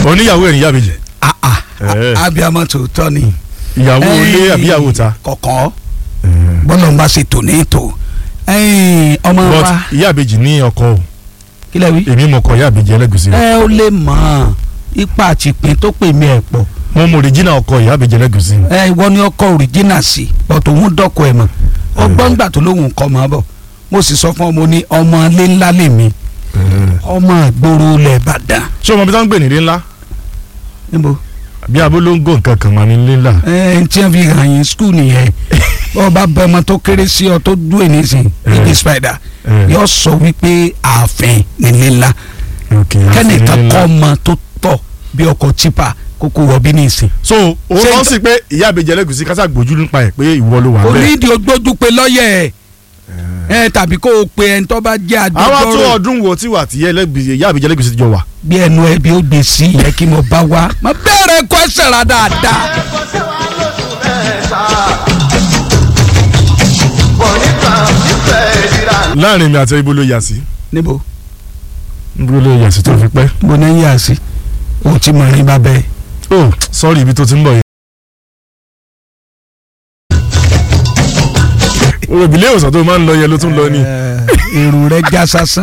oníyàwó ẹ̀ níyàwó méjì Ah, ah, Eh. abiyamọ tòótọ́ ni. ìyàwó ilé àbí ìyàwó ta. kọ̀kọ́ bọ́lọ̀ ń bá ṣe tò ní tò ẹ̀yìn ọmọ but wa ìyá àbèjì ní ọkọ o kí lẹ wí. èmi mọ̀ kọ ìyá àbèjì ẹlẹ́gùsí rẹ̀ ẹ ó lè mọ̀ ipa àtìpín tó pè mí ẹ̀ pọ̀ mo mọ òrìjìnà ọkọ ìyá àbèjì ẹlẹ́gùsí ẹ ìwọ ni ọkọ òrìjínà sí bọ́tò òun dọ́kọ ẹ̀ mọ̀ ọgbọ́n gbà tó lóhùn kọ́ mọ́ bọ̀ mo sì sọ fún ọmọ ní ọmọ ilé ńlá lèmi ọmọ ìgboro ilẹ̀ Ìbàdàn ṣé ọmọ bí táwọn ń gbè ní ilé ńlá níbo bí abolongo nǹkan kan mà ní ilé ńlá. ẹ ẹ tí wọn fi hàn yín skul nìyẹn ọba bẹ ọmọ tó kéré sí ọ tó dúró nísìn bíbí spider Eh. yóò sọ wípé ààfin nílé ńlá Okay, àti ilé kẹ́nìkan ńlá. kọ́ ọmọ tó tọ̀ bí ọkọ̀ tipa kókó wọ̀bí nísìn. so òun Ṣé kàn ìtọ́- sí pé ìyá àbèjì ẹlẹ́gùsí kásá gbójú nípa ẹ̀ pé ìwọ ló wà bẹ́ẹ̀. onídìí ogbójú pé lọ́yẹ̀ ẹ̀ ẹ tàbí kó o pe ẹni tó bá jẹ́ àwọn tó agbẹjọ́rò ọdún wo tí wà tí ìyá àbèjì ẹlẹ́gùsí ti jọ wà. bí ẹnu ẹbí ó gbé sí yẹ kí mo bá wá má bẹ̀rẹ̀ kwẹ́sẹ̀ rà dáadáa. láàrin mi àti ibo ló yà sí níbo ibo ló yà sí tó fi pẹ́. mo ní yà sí o ti mọ̀ ní bàbá ẹ̀. oh sorry ibi tó ti ń bọ̀ yẹn. òbílẹ̀ ìwòsàn tó máa ń lọ yẹn ló tún lọ ni. èrò rẹ̀ já sásán.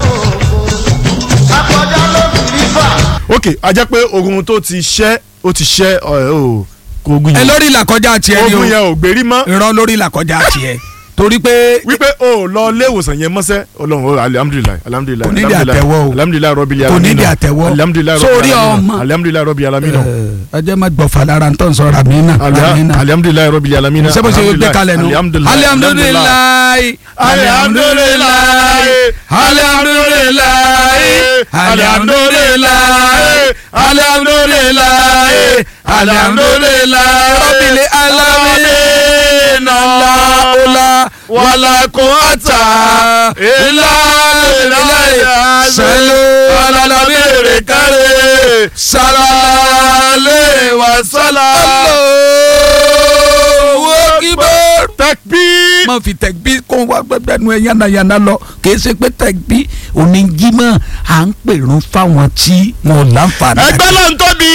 ok a jẹ́ pé ogun tó ti ṣẹ́ ó ti ṣẹ́ ọ̀ ọ̀ kò ogun ẹ yẹn lórí ìlàkọjá tiẹ̀ ni o ogun yẹn ò gbérí mọ́ irọ́ lórí ìlàkọjá tiẹ̀ torí pé wípé o lọ ilé ìwòsàn yẹn mọ́sẹ́ ọlọ́run o alihamudulilayi alihamudulilayi Kò nídìí àtẹ́wọ́ o. alihamudulilayi rọ́bì Kò nídìí àtẹ́wọ́. alihamudulilayi rọ́bì Sórí ọmọ. alihamudulilayi rọ́bì alamina ọjọ́ má gbọ̀fà lára ń tọ́ sọ̀rọ̀ àmì náà àmì náà. alihamudulilayi rọ́bì alamina ṣé bó ṣe gbé kalẹ̀ nù. alihamudulilayi alihamudulilayi alihamudulilayi alihamudulilayi alihamudulilayi alihamudulilayi rọ́bìlì alamina la wàlá kò àtà ilá ilá sẹ́lú alábẹ́rẹ́ kárẹ́ sálálẹ̀ wà sálá. owó kíbọ̀. takbir má fi tẹ̀gbí kó wá gbẹgbẹ́nu ẹ̀ yánnayànna lọ kì í ṣe pé tẹ̀gbí oníjímọ̀ à ń pèrún fáwọn tí wọn ò láǹfààní. ẹgbẹ́ ló ń tóbi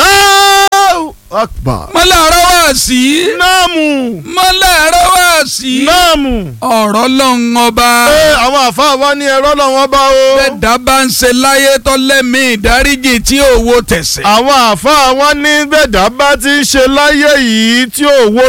Allahu Akbar mọ́lẹ̀ ọ̀rọ̀ wá sí. náàmù mọ́lẹ̀ ọ̀rọ̀ wá sí. náàmù ọ̀rọ̀ lọ́hùn ọba. ẹ àwọn àfáà wa ní ẹ̀rọ lọ́wọ́ bá o bẹ́ẹ̀dá bá ń ṣe láyé tọ́lẹ́mí ìdáríjì tí òwò tẹ̀sẹ̀. àwọn àfáà wa ní bẹ́ẹ̀dá bá ti ń ṣe láyé yìí tí òwò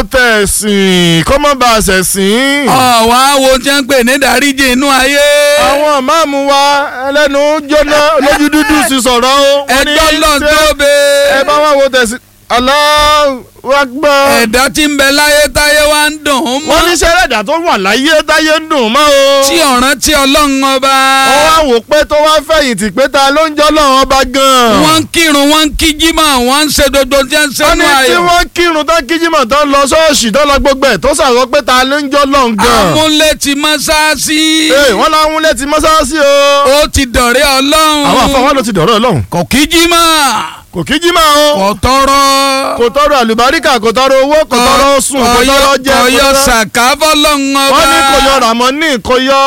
tẹ̀sìn kọ́ mọ́ bá a ṣẹ̀sìn. ọ̀wá wo tí wọ́n ń pè ní ìdáríjì inú ayé. àwọn máàmù wa ẹlẹ́nu jóná lójú dúdú sí sọ̀rọ̀ o. wọ́n ní ẹjọ́ lọ́n ṣé tó bẹ́ẹ̀. ẹ bá wà wo tẹ̀sìn Allahu Akbar. ẹ̀dá tí ń bẹ láyé táyé wá ń dùn ún wọ́n ní mọ́. sẹ́rẹ̀dà tó wà láyé táyé ń dùn mọ́ o. tí ọ̀ràn tí ọlọ́run ọba. wọ́n wá wò pé tó wá fẹ̀yìntì pé ta ló ń jọ́ lọ́wọ́ ọba gan-an. wọ́n ń kírun wọ́n ń kí jímọ̀ wọ́n ń ṣe dodo tí wọ́n ń ṣe wọ́n ní nú tí ayọ̀. wọ́n kírun tán kíjímọ̀ tán lọ ṣọ́ọ̀ṣì tán lọ gbogbo ẹ̀ tó sàrọ̀ pé ta ló ń jọ́ lọ́hùn gan-an. amúlé ti mọ́sáàsì. ee wọ́n láwọn létí mọ́sáàsì o. ó ti dọ̀rẹ́ ọlọ́run. àwọn àfọwọ́ ló ti dọ̀rọ̀ ọlọ́run. kò kí jímọ̀. kò kíjímọ̀ o. kò tọrọ. kò tọrọ àlùbáríkà kò tọrọ owó kò tọrọ sùn kò tọrọ jẹ kò kò yọ tọrọ. sàká fọlọ́run ọba. wọ́n ní kò yọ ramoni kò yọ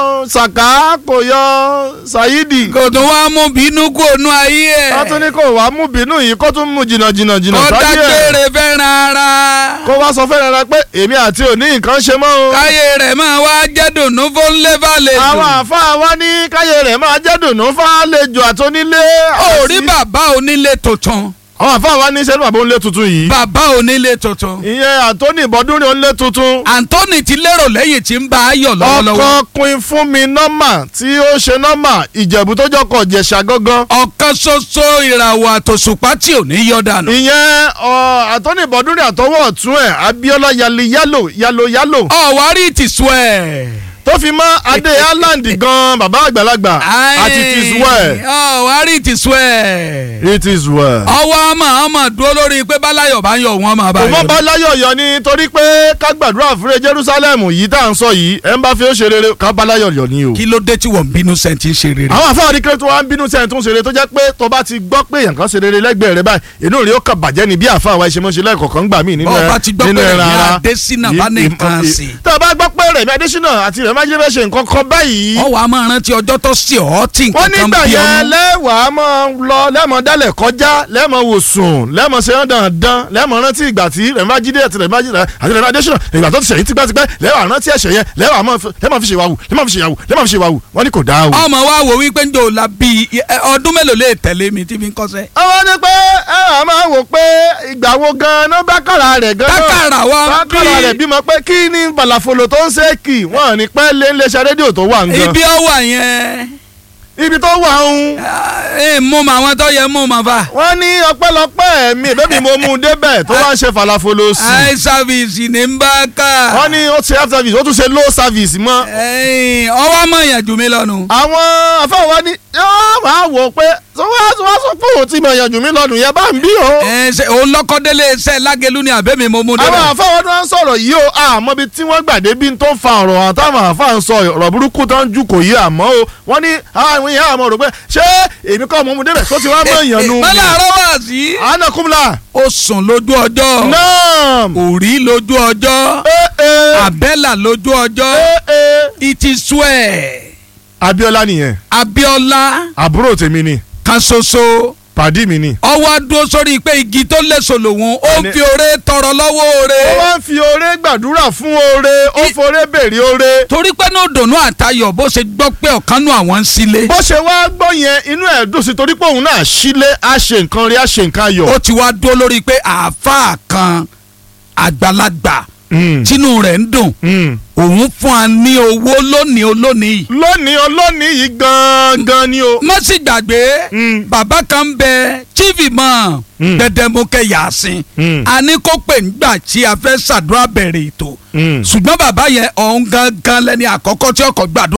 saka kò yọ sayidi. kò tún wá mú bínú kú ònú ayé ẹ̀. wọ́n tún ní kò wá mú bínú yìí kó tún mú jìnnà jìnnà jìnnà kó sáyé ẹ̀. dágbére fẹ́ràn ara. kó wá sọ fẹ́rẹ̀ rẹ pé èmi àti òní nǹkan ṣe mọ́ o. káyé rẹ̀ máa wá jẹ́ dùnú fún lẹ́fàlejò. àwọn àáfàá wa ní káyé rẹ̀ máa jẹ́ dùnú fàlejò àtọ́nílé. ó rí bàbá onílé tuntun. àwọn àáfàá wa ní sẹ́nu bàbá òǹlé tuntun yìí. bàbá onílé tuntun. ìyẹn àtọ́ní ìbọ́dúnrin òǹlé tuntun. Anthony ti lérò lẹ́yìn tí ń bá a yọ̀ lọ́wọ́lọ́wọ́. ọkọ pin fún mi nọ́mà tí ó ṣe nọ́mà ìjẹ̀bú tó jọkọ̀ jẹ̀ṣà gángan. ọ̀kan ṣoṣo ìràwọ̀ àtòṣùpá tí ò ní yọ dànù. ìyẹn ọ, àtọ́ní ìbọ́dúnrin àtọwọ́ ọ̀tún ẹ̀ Abíọ́lá yali yálò yalo yálò ọ̀wárí ti sùn ẹ̀. tó fi mọ́ adé Haaland gan bàbá àgbàlagbà àti it is well. ọ̀wárí ti sùn ẹ̀. it is well. ọwọ́ ọmọ ọmọ dúró lórí pé bálayọ̀ bá ń yọ wọn máa bá kò mọ́ yọ. bá láyọ̀ yọ ni torí pé ká gbàdúrà fúre Jerusalem yìí tá à ń sọ yìí ẹ̀ ń bá fi ó ṣe rere ká bá láyọ̀ yọ ni o. kí ló dé tí wọ́n ń bínú sẹ́ńtì ń ṣe rere. àwọn àfáà ní kílódé tó wá ń bínú sẹ́yìn tó ń ṣeré tó jẹ́ pé tó bá ti gbọ́ pé èèyàn kan ṣe rere lẹ́gbẹ̀ẹ́ rẹ báyìí inú rẹ̀ ó kàn bàjẹ́ ni bí àfáà wa ṣe mọ́ ṣe lẹ́ẹ̀kọ̀kan gbà mí nínú bọ́ọ̀ ẹ- bá ti gbọ́ nínú pé ẹran Rẹ̀mí ara. Adésínà bá ní Ì- nǹkan ì- sí. tó o bá gbọ́ pé Rẹ̀mí Adésínà àti Rẹ̀mí Babájídé fẹ́ ṣe nǹkan kan báyìí ọ wàá máa rántí ọjọ́ tó sì ọ́ tí wọ́n nǹkan kan nígbà bí yẹn ọmọ. lẹ́wàá máa lọ lẹ́mọ̀ dálẹ̀ kọjá lẹ́mọ̀ wò sùn lẹ́mọ̀ ṣe dandan lẹ́mọ̀ rántí ìgbà tí Babájídé àti Babájídé àti Rẹ̀mí Adésínà ìgbà tó ti ṣẹ̀yìn tipẹ́tipẹ́ lẹ́wàá rántí ẹ̀ṣẹ̀ yẹn lẹ́wàá máa fi- lẹ́mọ̀ fi ṣe wàwù lẹ́mọ̀ fi ṣe wàwù lẹ́mọ̀ fi ṣe wàwù wọ́n ní kò dáa o. ọmọ wa wò wípé ń jò la bí ọdún mélòó lè tẹ̀lé mi tí fi ń kọ́sẹ́. àwọn ní pé ẹ à máa wò pé ìgbà wo gan-an bákàrà rẹ̀ gan-an Bákàrà wa ń bákàrà bí. rẹ̀ bímọ pé kí ni balafolo tó ń ṣe kì wọ́n ní pẹ́ lé iléeṣẹ́ rédíò tó wà ń gan ibi ọ wà yẹn ibi tó wà ń ẹ mú ma àwọn tó yẹ mú ma fa. wọ́n ní ọpẹ́lọpẹ́ mi ìbẹ́bí mo mú un débẹ̀ tó wá ń ṣe falafolo sí i high service ní n bá ká. wọ́n ní ó ṣe half service ó tún ṣe low service mọ́ ẹ̀yìn, ọwọ́ mọ̀ yẹn jù mí lọ́nu. àwọn afẹ́wọ́ ni yóò máa wò ó pé wọ́n sọ pé òun ti mọ̀ yanjú mi lọ́dún yẹn bá ń bí o. ẹ ṣe òun lọ́kọ́délé iṣẹ́ lágẹ̀lú ni àbẹ́mi mo mú àwọn débẹ̀. àfáwọn tó ń sọ̀rọ̀ yìí o àmọ́ ibi tí wọ́n gbàdé bí n tó ń fa ọ̀rọ̀ hàn táwọn àfáà ń sọ ọ̀rọ̀ burúkú tó ń jù kò yí àmọ́ o wọ́n ní àwọn èèyàn àmọ́ rò pé ṣé èmi kọ́ ọmọ mu débẹ̀ tó ti wá mọ̀ èèyàn nu. mọ́lá àárọ̀ wá sí. àánà kúmùlà. ó sùn lójú ọjọ́ náà. òrí lójú ọjọ́ ee ee àbẹ́là lójú ọjọ́ ee ee. it is well Abíọ́lá nìyẹn Abíọ́lá àbúrò tèmi ni kan ṣoṣo pàdí mi ni. ọwọ́ dúró sórí pé igi tó léso lòun ó ń Ẹni- fi oore tọrọ lọ́wọ́ oore ó wá ń fi oore gbàdúrà fún oore ó I- foore béèrè oore. torí pé ní òdòdó àtayọ̀ bó ṣe gbọ́ pé ọ̀kan nù àwọn ń sílé bó ṣe wá gbọ́ yẹn inú ẹ̀ dùn sí torí pé òun náà sílé á ṣe nǹkan rí á ṣe nǹkan ayọ̀. ó ti wá dúró lórí pé àáfàá kan àgbàlagbà Mm. tínú rẹ̀ ń dùn Mm. òun fún wa ní owó lónìí olónìí yìí. lónìí olónìí yìí gangan ni o. má sì gbàgbé Mm. bàbá kan ń bẹ chief imam Mm. Gbẹdẹmukẹ Yàsín Mm. a ní kó pè nígbà tí a fẹ́ ṣàdúrà bẹ̀rẹ̀ ètò Mm. ṣùgbọ́n bàbá yẹn ọ̀hún gangan lẹ́ni àkọ́kọ́ tí ọkọ̀ gbàdúrà.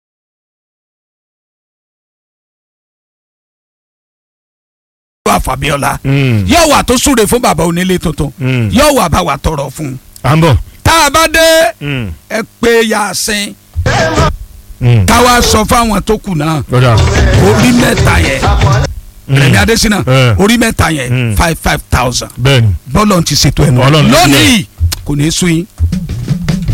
Fàbíọ́lá Mm. yóò wà tó súre fún bàbá onílé tuntun Mm. yóò wà bá wa tọrọ fún un à ń bọ̀. tá a bá dé Mm. ẹ pé Yàsín Mm. ká wá sọ fáwọn tó kù náà lọ́dà. orí mẹ́ta yẹn Rẹ̀mí Adésínà Eh. orí mẹ́ta yẹn Mm. five five thousand bẹ́ẹ̀ni. bọ́lọ̀ ti ṣètò ẹnu Ọlọ́run ló lónìí kò ní í sún yín